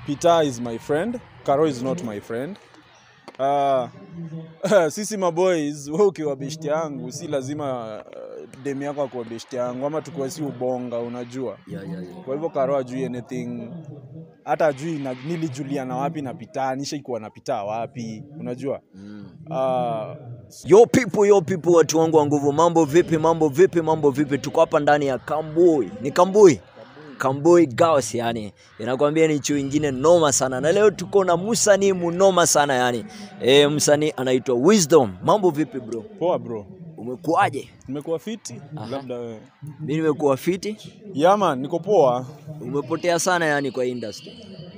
Peter is my friend, Karo is not my friend. Uh, sisi maboys, wewe ukiwa beshti yangu si lazima uh, dem yako akuwa beshti yangu ama tukuwe si ubonga, unajua. Yeah, yeah, yeah. Kwa hivyo Karo ajui anything, hata ajui na, nilijuliana wapi na Peter, nishaikuwa na Peter wapi, unajua. Uh, Yo people, yo people, watu wangu wa nguvu, mambo vipi? Mambo vipi? Mambo vipi? Tuko hapa ndani ya Kambui, ni Kambui Kambui Girls, yani inakwambia ni chuo ingine noma sana, na leo tuko na msanii munoma sana yani. E, msanii anaitwa Wisdom. Mambo vipi bro, poa bro, umekuaje? nimekuwa fiti, labda wewe. Mi nimekuwa fiti. Yeah man, niko poa. Umepotea sana yani kwa industry.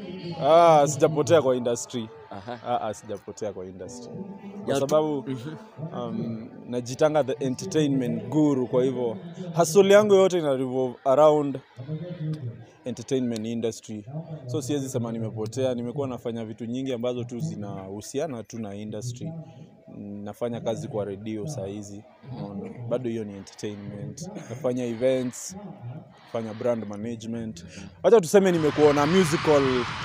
Ah, sijapotea kwa industry. Aha. Ah, ah, sijapotea kwa industry kwa Ya tu- sababu um, najitanga the entertainment guru. Kwa hivyo hustle yangu yote ina revolve around entertainment industry, so siwezi sema nimepotea. Nimekuwa nafanya vitu nyingi ambazo tu zinahusiana tu na industry. Mm, Nafanya kazi kwa redio saa hizi, unaona, bado hiyo ni entertainment. Nafanya events, nafanya brand management. Wacha tuseme nimekuwa na musical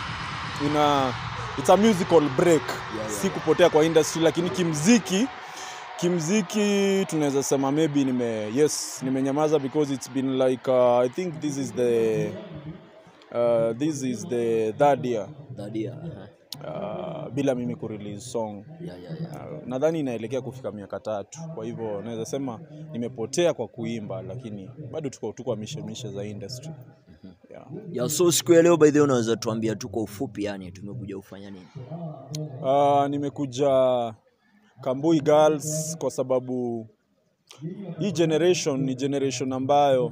ina it's a musical break yeah. si kupotea kwa industry lakini kimziki kimziki tunaweza sema maybe nime yes nimenyamaza because it's been like uh, i think this is the uh, this is the third year Dadia. Aha. uh, bila mimi kurelease song Yeah, yeah, yeah. uh, nadhani inaelekea kufika miaka tatu kwa hivyo naweza sema nimepotea kwa kuimba lakini bado tuko tu kwa mishemishe za industry yeah. Ya, so siku ya leo by the way unaweza tuambia tu kwa ufupi yani tumekuja kufanya nini? Uh, nimekuja Kambui Girls kwa sababu hii generation ni generation ambayo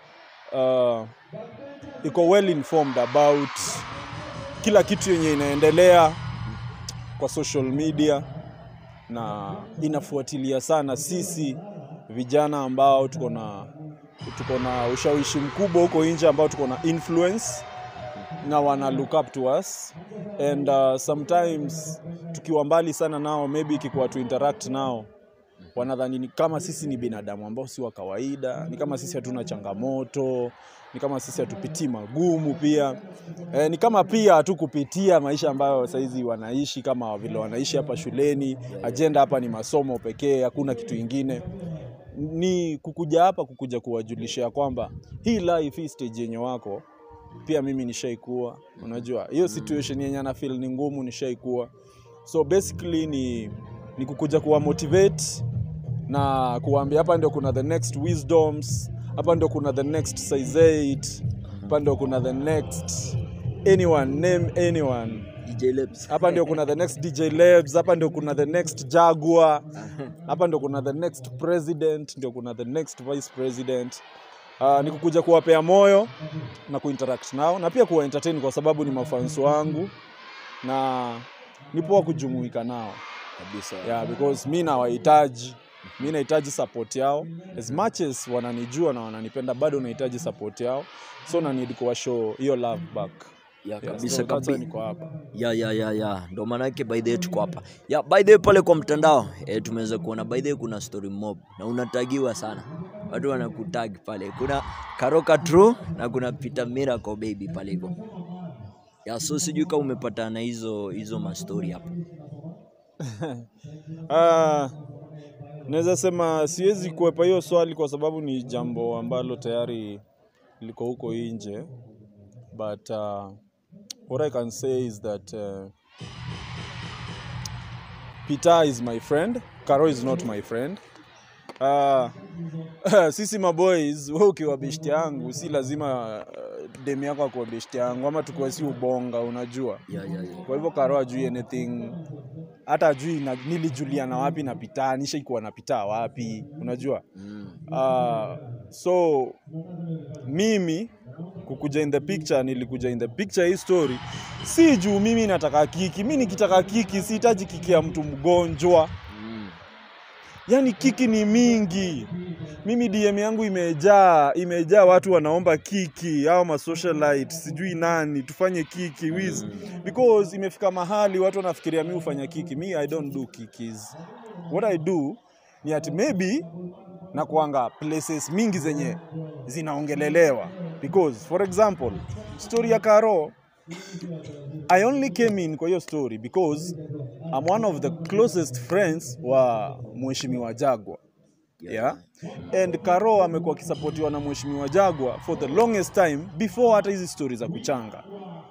uh, iko well informed about kila kitu yenye inaendelea kwa social media na inafuatilia sana sisi vijana ambao tuko na tuko na ushawishi mkubwa huko nje ambao tuko na influence na wana look up to us and uh, sometimes tukiwa mbali sana nao maybe ikikuwa tu interact nao wanadhani ni kama sisi ni binadamu ambao si wa kawaida ni kama sisi hatuna changamoto ni kama sisi hatupitii magumu pia e, ni kama pia hatukupitia maisha ambayo saizi wanaishi kama vile wanaishi hapa shuleni ajenda hapa ni masomo pekee hakuna kitu ingine ni kukuja hapa kukuja kuwajulisha ya kwamba hii life hii stage yenye wako pia mimi nishaikuwa unajua hiyo situation yenye ana feel ni ngumu nishaikuwa so basically ni, ni kukuja kuwa motivate na kuwaambia hapa ndio kuna the next wisdoms hapa ndio kuna the next size 8 hapa ndio kuna the next anyone name anyone DJ Labs. hapa ndio kuna the next DJ Labs, hapa ndio kuna the next Jaguar, hapa ndio kuna the next president, ndio kuna the next vice president. Uh, ni kukuja kuwapea moyo na kuinteract nao na pia kuwa entertain kwa sababu ni mafans wangu na ni poa kujumuika nao kabisa. yeah, because mi nawahitaji mi nahitaji support yao as much as wananijua na wananipenda bado nahitaji support yao so na need kuwa show hiyo love back Ya yeah, kabisa so that's why kabisa. niko hapa Ya ya ya ya, ndo maana yake by the way tuko hapa. Ya by the way pale kwa mtandao eh, tumeweza kuona by the way kuna story mob na unatagiwa sana. Watu wanakutag pale. Kuna Karoka True na kuna Peter Miracle baby pale hivyo. Ya so sijui kama umepata na hizo hizo ma story hapo. Ah, naweza sema siwezi kuepa hiyo swali kwa sababu ni jambo ambalo tayari liko huko nje but uh, what I can say is that uh, Peter is my friend, Karo is not my friend. Uh, sisi maboys, wewe ukiwa beshti yangu si lazima uh, dem yako akuwa beshti yangu ama tukuwe si ubonga, unajua Ya ya ya. kwa hivyo Karo ajui anything, hata ajui na, nilijuliana wapi na Pita, nishaikuwa na Pita wapi, unajua Mm. uh, so mimi kukuja in the picture, nilikuja in the picture hii story si juu mimi nataka kiki. Mi nikitaka kiki sihitaji kiki ya mtu mgonjwa, Mm. yani kiki ni mingi. Mimi DM yangu imejaa imejaa watu wanaomba kiki au ma socialite sijui nani tufanye kiki wiz because imefika mahali watu wanafikiria mi hufanya kiki. Mi I don't do kikis. What I do ni ati maybe na kuanga places mingi zenye zinaongelelewa because for example story ya Karo I only came in kwa hiyo story because I'm one of the closest friends wa mheshimiwa Jagwa. Yeah. And Karo amekuwa akisapotiwa na mheshimiwa Jagwa for the longest time before hata hizi stories za kuchanga.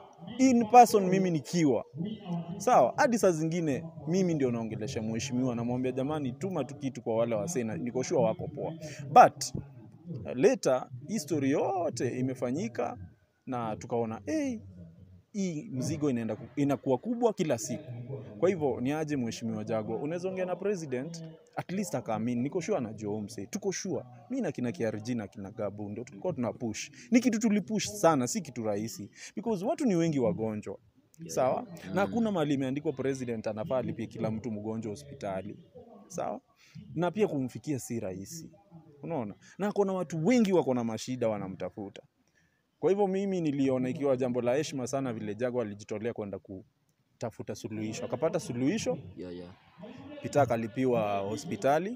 In person mimi nikiwa sawa, hadi saa zingine mimi ndio naongelesha mheshimiwa, namwambia jamani, tuma tu kitu kwa wale wasee, na niko sure wako poa, but uh, later hii story yote imefanyika na tukaona hey, hii mzigo inaenda ku- inakuwa kubwa kila siku. Kwa hivyo ni aje mheshimiwa Jagwa, unaweza ongea na president at least akaamini. Niko sure anajua huyu msee, tuko sure. Mi na kina KRG na kina Gabu ndio tulikuwa tuna push, ni kitu tulipush sana, si kitu rahisi because watu ni wengi wagonjwa sawa, na hakuna mahali imeandikwa president anafaa alipie kila mtu mgonjwa hospitali sawa, na pia kumfikia si rahisi, unaona, na kuna watu wengi wako na mashida wanamtafuta. Kwa hivyo mimi niliona ikiwa jambo la heshima sana vile Jagwa alijitolea kwenda kutafuta suluhisho, akapata suluhisho, Yeah, yeah. Peter akalipiwa hospitali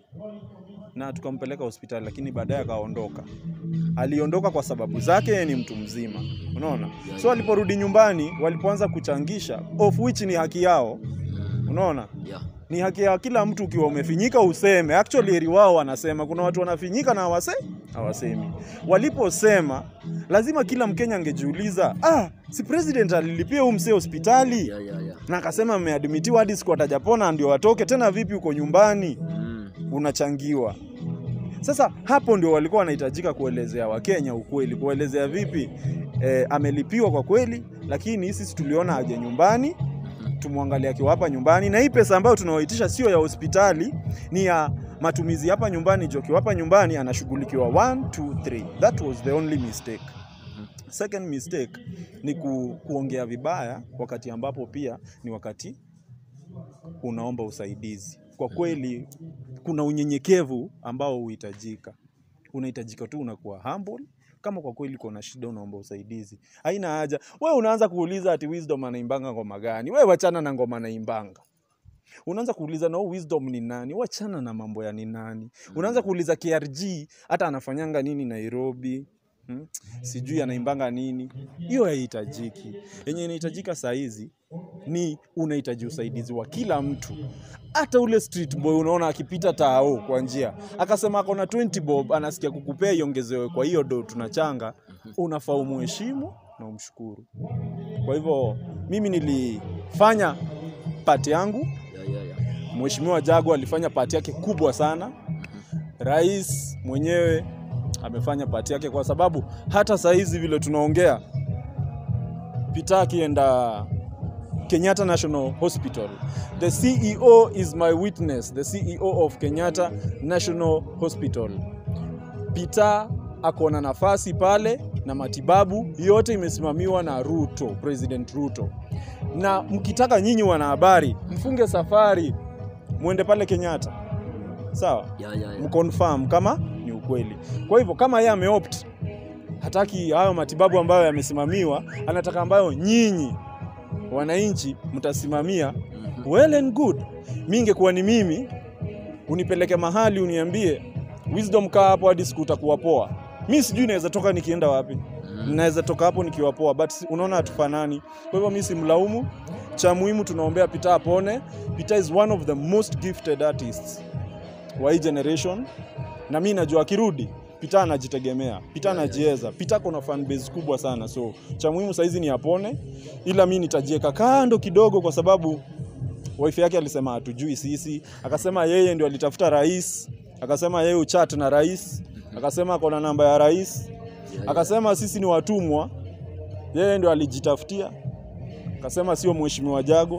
na tukampeleka hospitali, lakini baadaye akaondoka. Aliondoka kwa sababu zake, yeye ni mtu mzima, unaona. So aliporudi nyumbani, walipoanza kuchangisha, of which ni haki yao, unaona Yeah. ni haki ya kila mtu. Ukiwa umefinyika useme. Actually heri wao wanasema, kuna watu wanafinyika na hawase hawasemi. Waliposema lazima kila Mkenya angejiuliza, ah, si president alilipia huyu msee hospitali Yeah, yeah, yeah. na akasema ameadmitiwa hadi siku atajapona ndio watoke tena. Vipi uko nyumbani Mm. unachangiwa? Sasa hapo ndio walikuwa wanahitajika kuelezea Wakenya ukweli, kuelezea vipi eh, amelipiwa kwa kweli, lakini sisi tuliona aje nyumbani tumwangalie akiwa hapa nyumbani, na hii pesa ambayo tunaoitisha sio ya hospitali, ni ya matumizi hapa nyumbani. Jo, akiwa hapa nyumbani anashughulikiwa 1 2 3. That was the only mistake. Second mistake ni ku, kuongea vibaya wakati ambapo pia ni wakati unaomba usaidizi. Kwa kweli kuna unyenyekevu ambao huhitajika. Unahitajika tu unakuwa humble kama kwa kweli uko na shida unaomba usaidizi. Haina haja. We unaanza kuuliza ati Wisdom anaimbanga ngoma gani? We wachana na ngoma anaimbanga. Unaanza kuuliza na huyu Wisdom ni nani? Wachana na mambo ya ni nani. Unaanza kuuliza KRG hata anafanyanga nini Nairobi? Hmm? Sijui anaimbanga nini. Hiyo haihitajiki. Yenye inahitajika saa hizi ni unahitaji usaidizi wa kila mtu. Hata ule street boy unaona akipita tao kwa njia akasema ako na 20 bob, anasikia kukupea iongezewe kwa hiyo do tunachanga, unafaa umuheshimu na umshukuru. Kwa hivyo mimi nilifanya pati yangu, Yeah, yeah, yeah. Mheshimiwa Jagwa alifanya pati yake kubwa sana, rais mwenyewe amefanya pati yake, kwa sababu hata saa hizi vile tunaongea, Peter akienda Kenyatta National Hospital. The CEO is my witness, the CEO of Kenyatta National Hospital. Peter ako na nafasi pale na matibabu yote imesimamiwa na Ruto, President Ruto. Na mkitaka nyinyi wanahabari, mfunge safari mwende pale Kenyatta, sawa? Yeah, yeah, yeah. mconfirm kama ni ukweli. Kwa hivyo kama yeye ameopt hataki hayo matibabu ambayo yamesimamiwa, anataka ambayo nyinyi wananchi mtasimamia, well and good. Mi ingekuwa ni mimi, unipeleke mahali uniambie Wisdom, kaa hapo hadi siku utakuwa poa. Mi sijui naweza toka nikienda wapi, naweza toka hapo nikiwa poa, but si- unaona hatufanani. Kwa hivyo mi simlaumu. Cha muhimu tunaombea Peter apone. Peter is one of the most gifted artists wa hii generation, na mi najua akirudi Peter anajitegemea, Peter anajiweza, Peter kuna fan base kubwa sana, so cha muhimu saizi ni apone, ila mi nitajieka kando kidogo, kwa sababu wife yake alisema hatujui sisi, akasema yeye ndio alitafuta rais, akasema yeye uchat na rais, akasema ako na namba ya rais, akasema sisi ni watumwa, yeye ndio alijitafutia, akasema sio mheshimiwa Jago.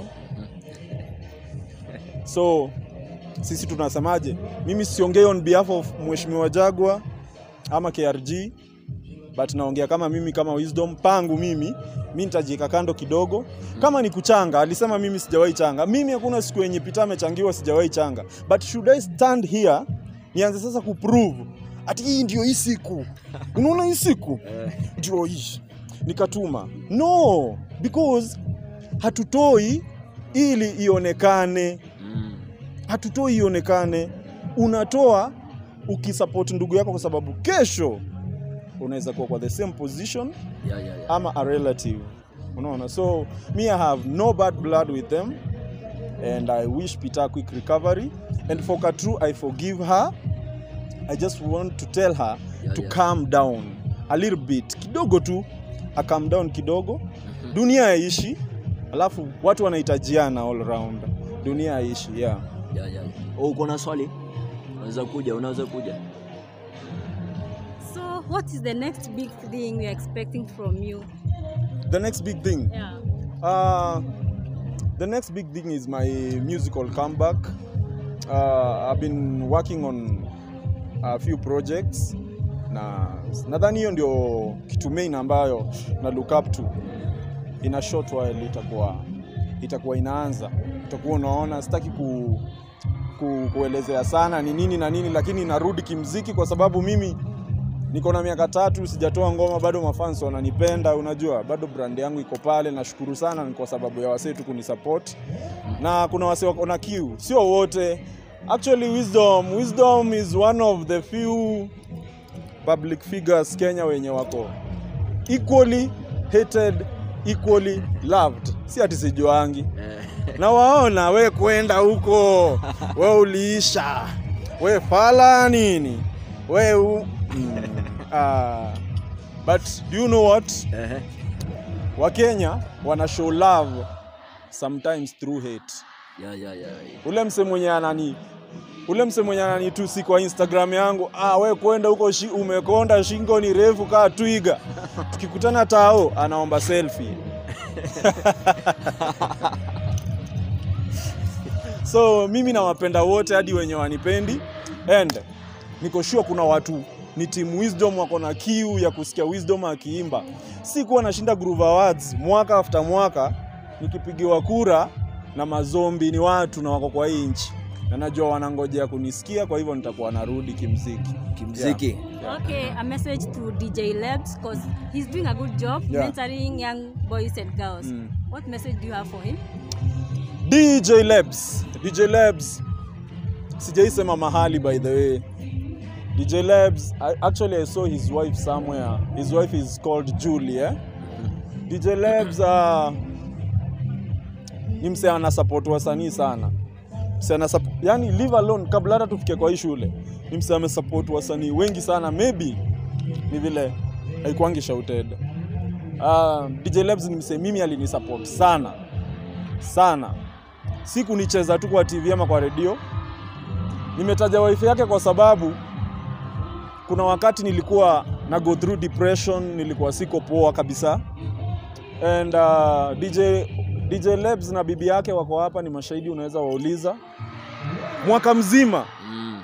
So sisi tunasemaje? Mimi siongei on behalf of mheshimiwa Jagwa ama KRG, but naongea kama mimi kama Wisdom pangu mimi, mi nitajieka kando kidogo. Kama ni kuchanga, alisema mimi sijawahi changa. Mimi hakuna siku yenye Peter amechangiwa sijawahi changa, but should I stand here nianze sasa kuprove ati hii ndio hii siku, unaona hii siku ndio hii nikatuma? No, because hatutoi ili ionekane Mm. hatutoi ionekane. Unatoa ukisupport ndugu yako, kwa sababu kesho unaweza kuwa kwa the same position Yeah, yeah, yeah. ama a relative. unaona so me i have no bad blood with them and i wish peter a quick recovery and for katru i forgive her i just want to tell her Yeah, to yeah. calm down a little bit kidogo tu a calm down kidogo dunia yaishi alafu watu wanahitajiana all around dunia yaishi yeah yeah, yeah. Oh, uko na swali unaweza kuja unaweza kuja So, what is the next big thing you're expecting from you? the next big thing Yeah. Uh, the next big thing is my musical comeback. Uh, I've been working on a few projects na nadhani hiyo ndio kitu main ambayo na look up to in a short while itakuwa itakuwa inaanza utakuwa unaona sitaki ku, ku, kuelezea sana ni nini na nini lakini narudi kimziki kwa sababu mimi niko na miaka tatu sijatoa ngoma bado mafans wananipenda unajua bado brand yangu iko pale nashukuru sana ni kwa sababu ya wasee tu kunisupport na kuna wasee wako na kiu sio wote actually wisdom wisdom is one of the few public figures kenya wenye wako equally hated equally loved si ati sijuangi na waona we kwenda huko we uliisha we fala nini we u... mm. uh, but do you know what Ehe. wakenya wana show love sometimes through hate yeah, yeah, yeah. ule mse mwenye anani ule mse mwenye ananitusi kwa instagram yangu ah, we kwenda huko shi, umekonda shingo ni refu kaa twiga tukikutana tao anaomba selfie so mimi nawapenda wote hadi wenye wanipendi and niko sure kuna watu ni team wisdom wako na kiu ya kusikia wisdom akiimba si kuwa nashinda groove awards mwaka after mwaka nikipigiwa kura na mazombi ni watu na wako kwa hii nchi na najua wanangojea kunisikia kwa hivyo nitakuwa narudi kimziki kimziki Okay, a message to DJ Labs because he's doing a good job Yeah. mentoring young boys and girls. Mm. What message do you have for him? DJ Labs. DJ Labs. Sijaisema mahali by the way. DJ Labs, I, actually I saw his wife somewhere. His wife is called Julie, eh? DJ Labs uh, ni mse ana support wasanii sana. Mse ana sup- yani leave alone kabla hata tufike kwa hii shule. Ni mse ame support wasanii wengi sana maybe ni vile haikuangi shouted. Uh, DJ Labs ni mse mimi alinisupport sana sana si kunicheza tu kwa TV ama kwa redio. Nimetaja wife yake kwa sababu kuna wakati nilikuwa na go through depression, nilikuwa siko poa kabisa and uh, DJ, DJ Lebs na bibi yake wako hapa, ni mashahidi, unaweza wauliza. Mwaka mzima mm.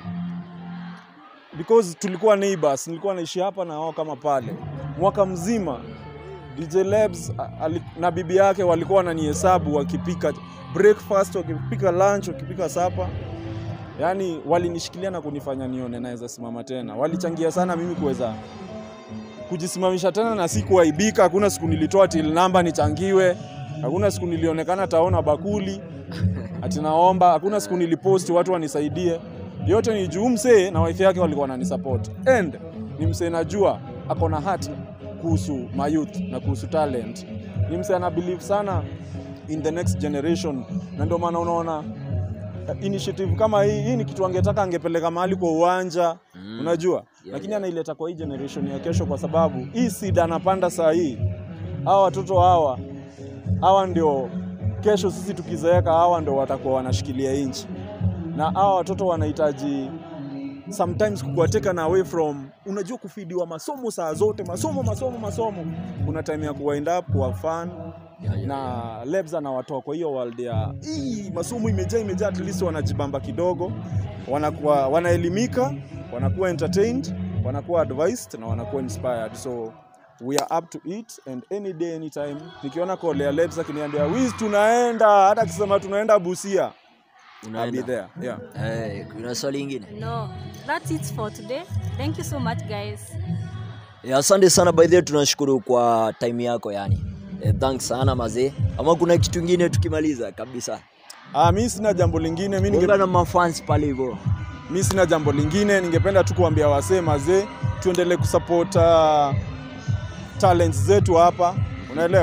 because tulikuwa neighbors, nilikuwa naishi hapa na wao kama pale. Mwaka mzima DJ Lebs a- ali- na bibi yake walikuwa wananihesabu wakipika breakfast, wakipika lunch, wakipika sapa. Yaani walinishikilia na kunifanya nione naweza simama tena. Walichangia sana mimi kuweza kujisimamisha tena na si kuaibika. Hakuna siku nilitoa till namba nichangiwe, hakuna siku nilionekana taona bakuli ati naomba, hakuna siku niliposti watu wanisaidie. Yote ni juu msee na wife yake walikuwa wananisupport and ni msee najua ako na heart kuhusu my youth na kuhusu talent. Ni msee ana believe sana in the next generation, na ndio maana unaona eh, initiative kama hii hii ni kitu angetaka angepeleka mahali kwa uwanja Mm. unajua lakini yeah. anaileta kwa hii generation ya kesho kwa sababu hii seed anapanda saa hii hawa watoto hawa hawa ndio kesho sisi tukizeeka hawa ndio watakuwa wanashikilia nchi na hawa watoto wanahitaji sometimes kukuwateka na away from unajua kufidiwa masomo saa zote masomo masomo masomo kuna time ya kuwind up kuwa fun Yeah, yeah, na Lebs anawatoa kwa hiyo world ya hii masomo imejaa imejaa, at least wanajibamba kidogo, wanakuwa wanaelimika, wanakuwa entertained, wanakuwa advised na wanakuwa inspired. So we are up to it and any day anytime. Nikiona call ya Lebs akiniambia Wiz, tunaenda, hata akisema tunaenda Busia, I'll be unaenda there. Yeah. hey, kuna swali ingine No, that's it for today. Thank you so much, guys. Yeah, asante sana by the way, tunashukuru kwa time yako yani. Eh, thanks sana mazee. Ama kuna kitu kingine tukimaliza kabisa. Ah, mi sina jambo lingine, mi ninge Gonga na mafans pale hivyo. mi sina jambo lingine, ningependa tu kuambia wasee mazee, tuendelee kusupport uh, talents zetu hapa, unaelewa.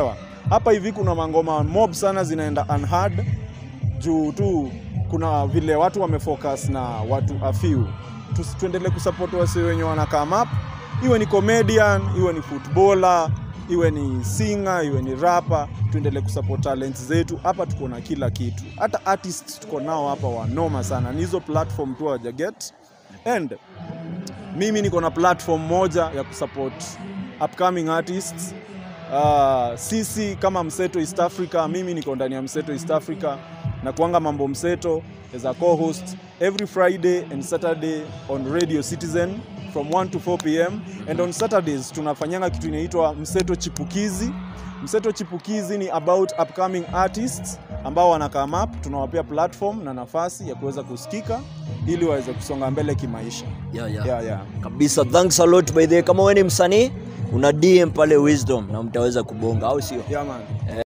hapa hivi kuna mangoma mob sana zinaenda unheard juu tu kuna vile watu wamefocus na watu a few. Tusi- Tuendelee kusupport wase wenye wana come up, iwe ni comedian, iwe ni footballer, iwe ni singer, iwe ni rapper, tuendelee kusupport talents zetu. Hapa tuko na kila kitu, hata artists tuko nao hapa wanoma sana, ni hizo platform tu hawaja get and mimi niko na platform moja ya kusupport upcoming artists uh, sisi kama Mseto East Africa, mimi niko ndani ya Mseto East Africa na kuanga mambo Mseto as a co-host every Friday and Saturday on Radio Citizen from 1 to 4 pm and on Saturdays tunafanyanga kitu inaitwa Mseto Chipukizi. Mseto Chipukizi ni about upcoming artists ambao wana come up, tunawapea platform na nafasi ya kuweza kusikika ili waweze kusonga mbele kimaisha. yeah, yeah. Yeah, yeah. kabisa thanks a lot by the way. kama wewe ni msanii una DM pale Wisdom na mtaweza kubonga au sio Yeah, man.